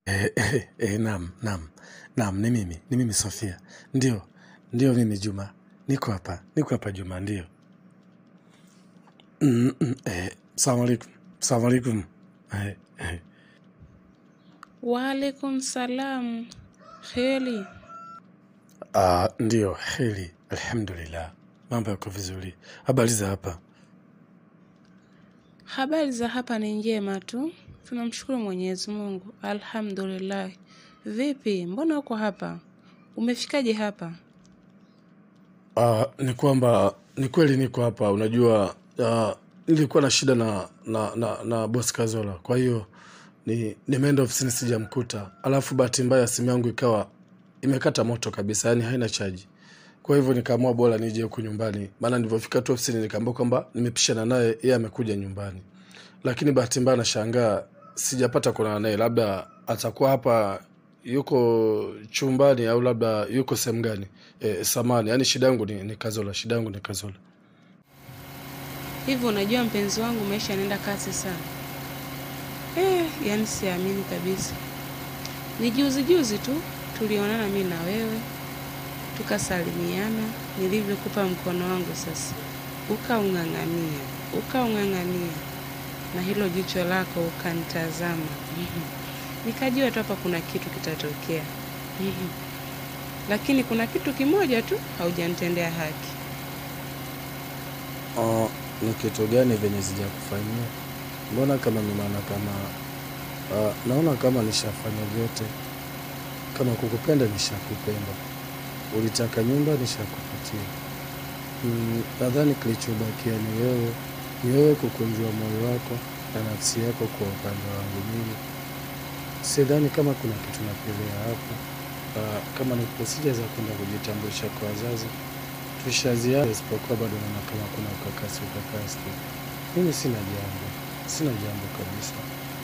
Eh, eh, eh, naam, naam, naam, ni mimi, ni mimi Sofia. Ndio, ndio mimi Juma. Niko hapa, niko hapa Juma, ndio. Mm, mm, eh, salamu alaikum, salamu alaikum. Eh, eh. Waalaikum salam. Heri. Ah, ndio, heri, alhamdulillah. Mambo yako vizuri. Habari za hapa? Habari za hapa ni njema tu, tunamshukuru Mwenyezi Mungu, alhamdulillah. Vipi, mbona uko hapa? Umefikaje hapa? Ah, ni kwamba ni kweli niko hapa. Unajua, ah, nilikuwa na shida na na na, na boss Kazola, kwa hiyo ni nimeenda ofisini sijamkuta, alafu bahati mbaya simu yangu ikawa imekata moto kabisa, yani haina chaji. Kwa hivyo nikaamua bora nije huku nyumbani, maana nilivyofika tu ofisini nikaambiwa kwamba nimepishana naye, yeye amekuja nyumbani, lakini bahati mbaya nashangaa sijapata kuonana naye, labda atakuwa hapa yuko chumbani au labda yuko sehemu gani? E, samani, yani shida yangu ni, ni Kazola, shida yangu ni Kazola. Hivi unajua mpenzi wangu, maisha yanaenda kasi sana. Eh, yani siamini kabisa. Ni juzi juzi tu tulionana mimi na wewe, tukasalimiana, nilivyokupa mkono wangu sasa, ukaung'ang'ania, ukaung'ang'ania, na hilo jicho lako ukanitazama. Nikajua tu hapa kuna kitu kitatokea. Lakini kuna kitu kimoja tu haujanitendea haki. Uh, ni kitu gani venye sijakufanyia? Mbona kama ninaona kama uh, naona kama nishafanya vyote. Kama kukupenda nishakupenda, ulitaka nyumba nishakupatia. Mm, nadhani kilichobakia ni wewe, ni wewe kukunjua moyo wako na nafsi yako kwa upande wangu mimi. Sidhani kama kuna kitu napelea hapo. Uh, kama ni procedure za kwenda kujitambulisha kwa wazazi tushaziana, isipokuwa bado naona kama kuna ukakasi ukakasi tu. Mimi sina jambo, sina jambo kabisa.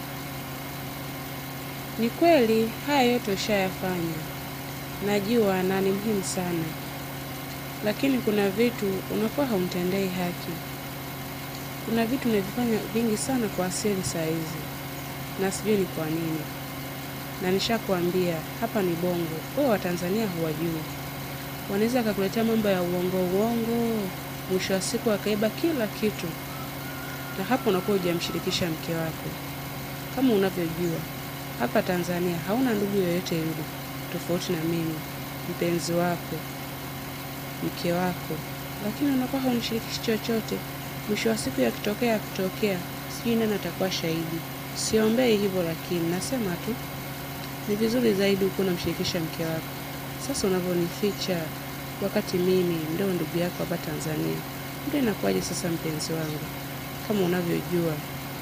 Ni kweli haya yote ushayafanya, najua na ni muhimu sana, lakini kuna vitu unakuwa haumtendei haki. Kuna vitu unavifanya vingi sana kwa asili saa hizi, na sijui ni kwa nini. Na nishakwambia hapa ni Bongo, wewe Watanzania huwajui, wanaweza akakuletea mambo ya uongo uongo, mwisho wa siku akaiba kila kitu, na hapo unakuwa hujamshirikisha mke wako. Kama unavyojua hapa Tanzania hauna ndugu yoyote yule tofauti na mimi, mpenzi wako, mke wako, lakini unakuwa haunishirikishi chochote. Mwisho wa siku yakitokea yakitokea, sijui nani atakuwa shahidi. Siombei hivyo, lakini nasema tu ni vizuri zaidi ukuwa unamshirikisha mke wako. Sasa unavyonificha wakati mimi ndio ndugu yako hapa Tanzania, ndio inakuwaje sasa, mpenzi wangu? Kama unavyojua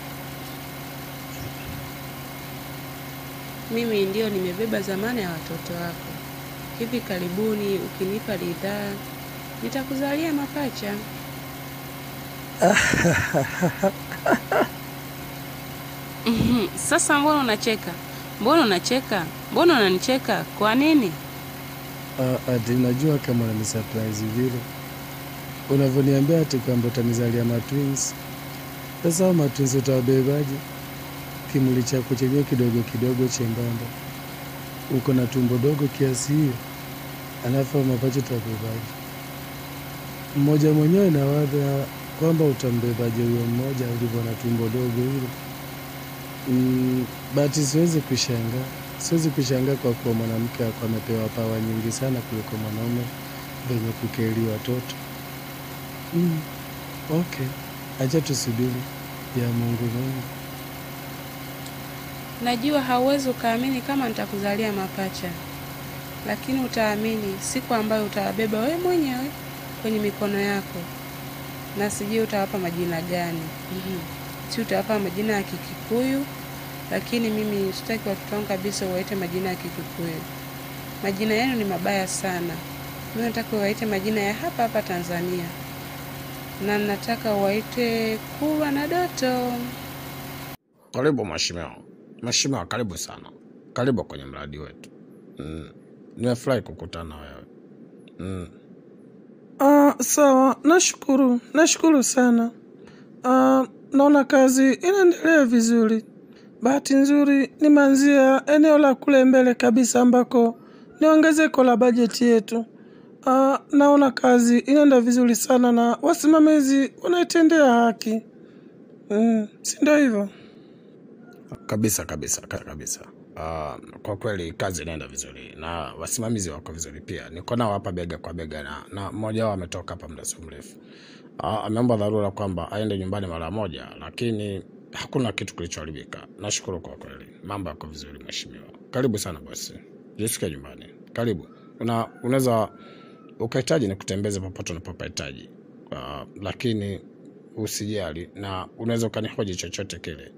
mimi ndio nimebeba dhamana ya watoto wako. Hivi karibuni ukinipa ridhaa, nitakuzalia mapacha. Mhm, Sasa mbona unacheka? Mbona unacheka? Mbona unanicheka? Kwa nini? Uh, ati najua kama unani surprise vile unavyoniambia ati kwamba utanizalia matwins. Sasa hao matwins utawabebaje? Kimuli chako chenyewe kidogo kidogo chembamba, uko na tumbo dogo kiasi hiyo, alafu hao mapacha utabebaje? Mmoja mwenyewe nawadha kwamba utambebaje huyo mmoja ulivyo na tumbo dogo hilo. Mm, bati siwezi kushangaa, siwezi kushangaa kwa kuwa mwanamke wako amepewa pawa nyingi sana kuliko mwanaume venye kukeli watoto. Mm, okay, acha tusubiri ya Mungu Mungu. Najua hauwezi ukaamini kama nitakuzalia mapacha, lakini utaamini siku ambayo utawabeba wewe mwenyewe kwenye mikono yako, na sijui utawapa majina gani. Mhm. Si utawapa majina ya Kikikuyu, lakini mimi sitaki watoto wangu kabisa uwaite majina ya Kikikuyu. Majina yenu ni mabaya sana. Mimi nataka uwaite majina ya hapa hapa Tanzania, na nataka uwaite Kulwa na Doto. Karibu mheshimiwa. Mheshimiwa, karibu sana, karibu kwenye mradi wetu. Mm. Nimefurahi kukutana na wewe. Mm. Ah, sawa, nashukuru, nashukuru sana. Ah, naona kazi inaendelea vizuri. bahati nzuri nimeanzia eneo la kule mbele kabisa ambako ni ongezeko la bajeti yetu. Ah, naona kazi inaenda vizuri sana na wasimamizi wanaitendea haki. Mm, si ndio hivyo? Kabisa kabisa ka- kabisa. Uh, kwa kweli kazi inaenda vizuri na wasimamizi wako vizuri pia. Niko nao hapa bega kwa bega na na mmoja wao ametoka hapa muda sio mrefu. Uh, ameomba dharura kwamba aende nyumbani mara moja, lakini hakuna kitu kilichoharibika. Nashukuru kwa kweli, mambo yako vizuri mheshimiwa. Karibu sana bosi, jisikie nyumbani. Karibu. Una unaweza ukahitaji nikutembeze popote unapopahitaji, uh, lakini usijali na unaweza ukanihoji chochote kile.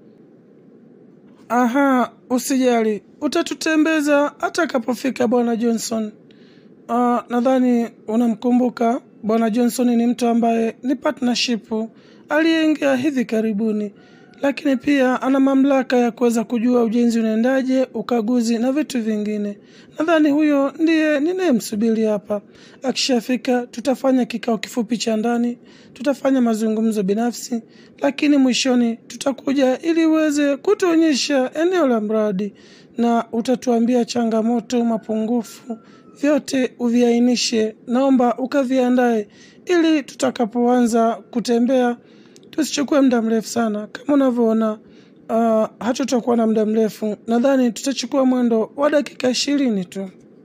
Aha, usijali, utatutembeza atakapofika bwana Johnson. Ah, nadhani unamkumbuka bwana Johnson ni mtu ambaye ni partnership aliyeingia hivi karibuni, lakini pia ana mamlaka ya kuweza kujua ujenzi unaendaje, ukaguzi na vitu vingine. Nadhani huyo ndiye ninayemsubiri hapa. Akishafika tutafanya kikao kifupi cha ndani, tutafanya mazungumzo binafsi, lakini mwishoni tutakuja ili uweze kutuonyesha eneo la mradi na utatuambia changamoto, mapungufu, vyote uviainishe. Naomba ukaviandae ili tutakapoanza kutembea tusichukue muda mrefu sana. Kama unavyoona, uh, hatutakuwa na muda mrefu. Nadhani tutachukua mwendo wa dakika ishirini tu.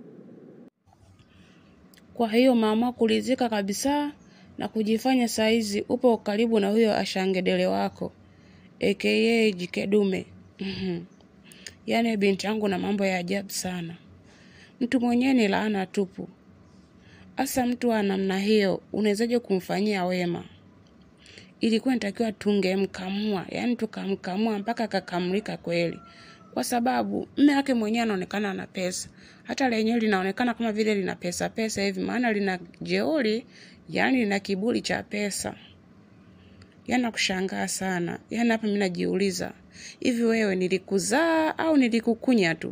Kwa hiyo maamua kulizika kabisa na kujifanya saizi upo karibu na huyo ashangedele wako aka Jikedume. Mhm. Yaani binti yangu na mambo ya ajabu sana. Mtu mwenyewe ni laana tupu. Asa mtu wa namna hiyo unawezaje kumfanyia wema? Ilikuwa inatakiwa tungemkamua, yaani tukamkamua mpaka akakamlika kweli, kwa sababu mme wake mwenyewe anaonekana ana pesa, hata lenyewe linaonekana kama vile lina pesa pesa hivi, maana lina jeuri, yaani lina kiburi cha pesa. Yaani nakushangaa sana, yaani hapa mimi najiuliza hivi, wewe nilikuzaa au nilikukunya tu?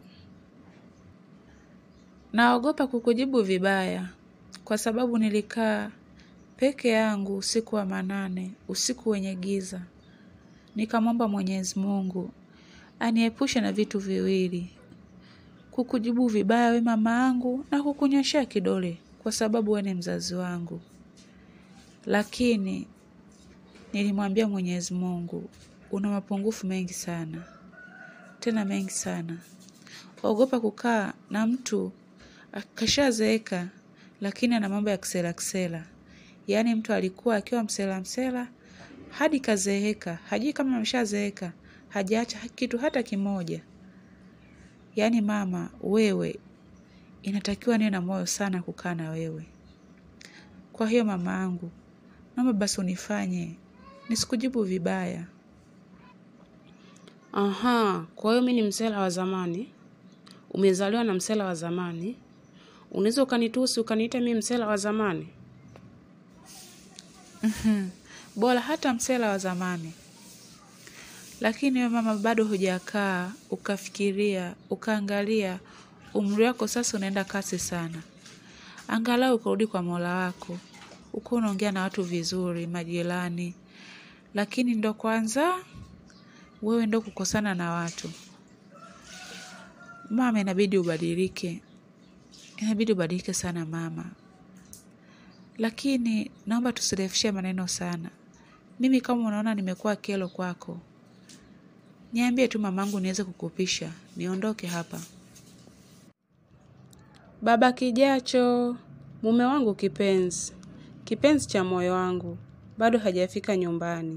Naogopa kukujibu vibaya kwa sababu nilikaa peke yangu usiku wa manane, usiku wenye giza. Nikamwomba Mwenyezi Mungu aniepushe na vitu viwili: kukujibu vibaya we mama yangu na kukunyoshea kidole kwa sababu we ni mzazi wangu. Lakini nilimwambia Mwenyezi Mungu, una mapungufu mengi sana, tena mengi sana. Ogopa kukaa na mtu akashazeeka, lakini ana mambo ya kisela kisela. Yaani mtu alikuwa akiwa msela msela hadi kazeeka, hajui kama ameshazeeka, hajaacha kitu hata kimoja. Yaani mama, wewe inatakiwa niwe na moyo sana kukaa na wewe. Kwa hiyo mama yangu, naomba basi unifanye nisikujibu vibaya. Aha, kwa hiyo mimi ni msela wa zamani, umezaliwa na msela wa zamani, unaweza ukanitusi ukaniita mimi msela wa zamani? Bora hata msela wa zamani. Lakini wewe mama, bado hujakaa ukafikiria ukaangalia, umri wako sasa unaenda kasi sana. Angalau ukarudi kwa Mola wako, uko unaongea na watu vizuri, majirani. Lakini ndo kwanza wewe ndo kukosana na watu. Mama, inabidi ubadilike, inabidi ubadilike sana mama. Lakini naomba tusirefushe maneno sana. Mimi kama unaona nimekuwa kelo kwako, niambie tu mamangu niweze kukupisha niondoke hapa. Baba Kijacho, mume wangu kipenzi, kipenzi cha moyo wangu, bado hajafika nyumbani.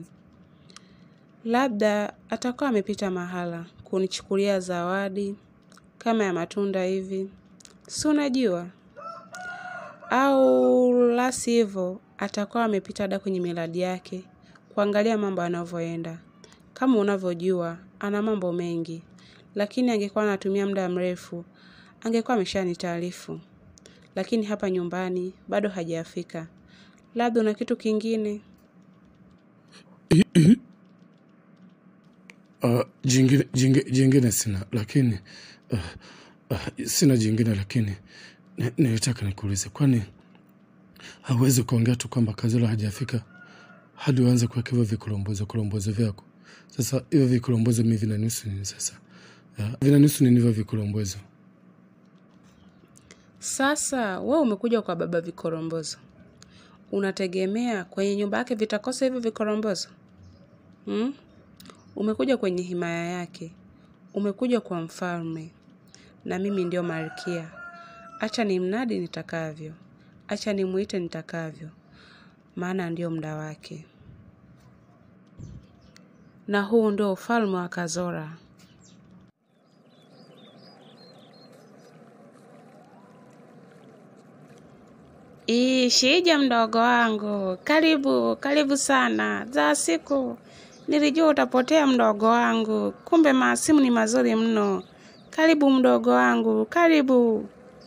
Labda atakuwa amepita mahala kunichukulia zawadi kama ya matunda hivi, si unajua, au la sivyo atakuwa amepita hada kwenye miradi yake kuangalia mambo yanavyoenda. Kama unavyojua ana mambo mengi, lakini angekuwa anatumia muda mrefu angekuwa ameshanitaarifu, lakini hapa nyumbani bado hajafika. Labda una kitu kingine? Uh, jingine, jingine, jingine sina lakini uh, uh, sina jingine lakini ni- nilitaka nikuulize, kwani hauwezi kuongea tu kwamba Kazilo hajafika hadi uanze kuweka hivyo vikolombozo kolombozo vyako? Sasa hivyo vikorombozo mi vinanihusu nini sasa? Ah, Vinanihusu nini hivyo vikorombozo? Sasa we umekuja kwa baba vikorombozo, unategemea kwenye nyumba yake vitakosa hivyo vikorombozo hmm? Umekuja kwenye himaya yake, umekuja kwa mfalme, na mimi ndio malkia. Acha ni mnadi nitakavyo, acha nimwite nitakavyo, maana ndio muda wake, na huu ndio ufalme wa Kazora. Ishija mdogo wangu, karibu karibu sana. Za siku nilijua utapotea mdogo wangu, kumbe maasimu ni mazuri mno. Karibu mdogo wangu, karibu.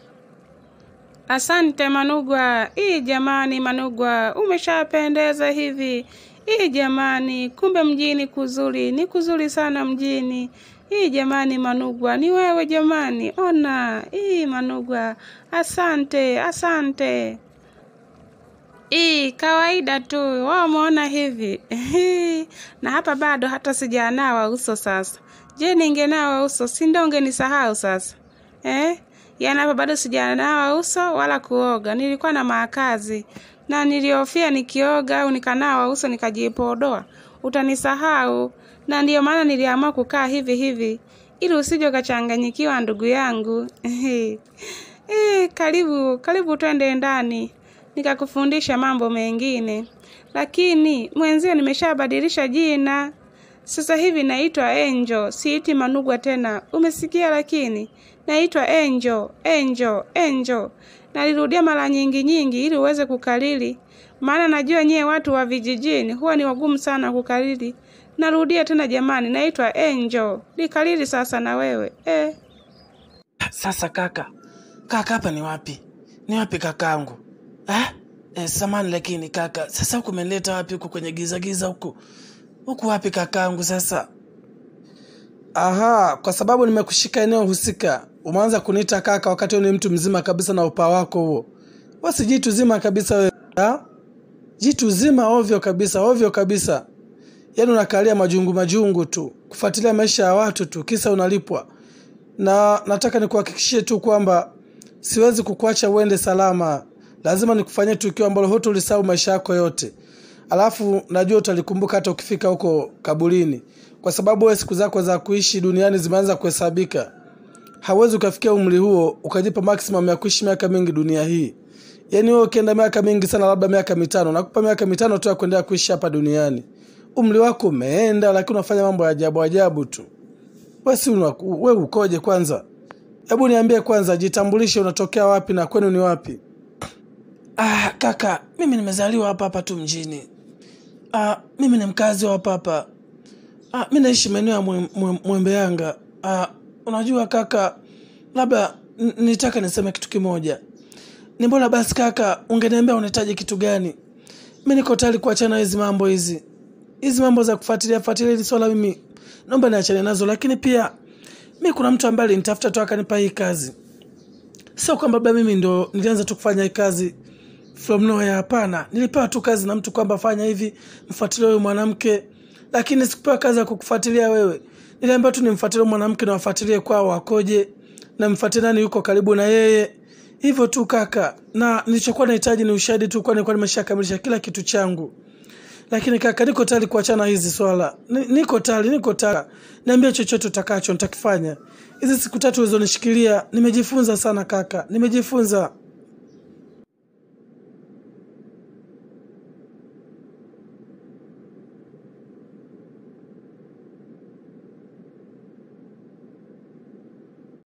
Asante Manugwa. Ii jamani, Manugwa, umeshapendeza hivi. Ii jamani, kumbe mjini kuzuri, ni kuzuri sana mjini. Ii jamani, Manugwa, ni wewe jamani, ona. Ii Manugwa, asante, asante. Ii, kawaida tu, wao umeona hivi. na hapa bado hata sijanawa uso sasa. Je, ningenawa uso, si ndio ungenisahau sasa? Eh? Yaani hapa bado sijanawa uso wala kuoga. Nilikuwa na maakazi na nilihofia nikioga au nikanawa uso nikajipodoa utanisahau, na ndiyo maana niliamua kukaa hivi hivi ili usije ukachanganyikiwa ndugu yangu. Eh, karibu karibu, twende ndani nikakufundisha mambo mengine, lakini mwenzio nimeshabadilisha jina sasa hivi naitwa Angel, siiti Manugwa tena, umesikia? Lakini naitwa Angel, Angel, Angel. Nalirudia mara nyingi nyingi ili uweze kukariri, maana najua nyie watu wa vijijini huwa ni wagumu sana kukariri. Narudia tena jamani, naitwa Angel, likariri sasa na wewe eh. Sasa kaka, kaka, hapa ni wapi? Ni wapi kakangu? Eh? Eh, samani lakini kaka, sasa huku umenileta wapi huku kwenye giza giza huku? Huku wapi kakangu sasa? Aha, kwa sababu nimekushika eneo husika, umeanza kuniita kaka wakati wewe ni mtu mzima kabisa na upaa wako huo. Wewe si jitu zima kabisa wewe. Ha? Jitu zima ovyo kabisa, ovyo kabisa. Yaani unakalia majungu majungu tu, kufuatilia maisha ya watu tu, kisa unalipwa. Na nataka nikuhakikishie tu kwamba siwezi kukuacha uende salama. Lazima nikufanyie tukio ambalo hutolisahau maisha yako yote. Alafu najua utalikumbuka hata ukifika huko kaburini, kwa sababu wewe siku zako za kuishi duniani zimeanza kuhesabika. Hauwezi ukafikia umri huo ukajipa maximum ya kuishi miaka mingi dunia hii. Yaani wewe ukienda miaka mingi sana, labda miaka mitano, nakupa miaka mitano tu ya kuendelea kuishi hapa duniani. Umri wako umeenda, lakini unafanya mambo ya ajabu ajabu tu. Wewe si una- wewe ukoje kwanza? Hebu niambie kwanza, jitambulishe, unatokea wapi na kwenu ni wapi? Ah, kaka, mimi nimezaliwa hapa hapa tu mjini. Ah, mimi ni mkazi wa hapa hapa. Ah, mi naishi maeneo ya Mwe- Mwe- Mwembe Yanga. Ah, unajua kaka, labda n- nitaka niseme kitu kimoja. Ni bora basi kaka, ungeniambia unahitaji kitu gani? Mi niko tayari kuachana hizi mambo hizi, hizi mambo za kufuatilia fuatilia hili swala, mimi naomba niachane nazo, lakini pia mi kuna mtu ambaye alinitafuta tu akanipa hii kazi. Sio kwamba labda mimi ndo nilianza tu kufanya hii kazi from nowhere, hapana. Nilipewa tu kazi na mtu kwamba fanya hivi, mfuatilie huyu mwanamke, lakini sikupewa kazi ya kukufuatilia wewe. Niliambiwa tu nimfuatilie huyu mwanamke na wafuatilie kwao wakoje, na mfuatilie nani yuko karibu na yeye, hivyo tu kaka. Na nilichokuwa nahitaji ni ushahidi tu, kwani nilikuwa nimeshakamilisha kila kitu changu. Lakini kaka, niko tayari kuachana hizi swala, Ni- niko tayari, niko tayari. Niambie chochote utakacho, nitakifanya. Hizi siku tatu ulizonishikilia, nimejifunza sana kaka, nimejifunza.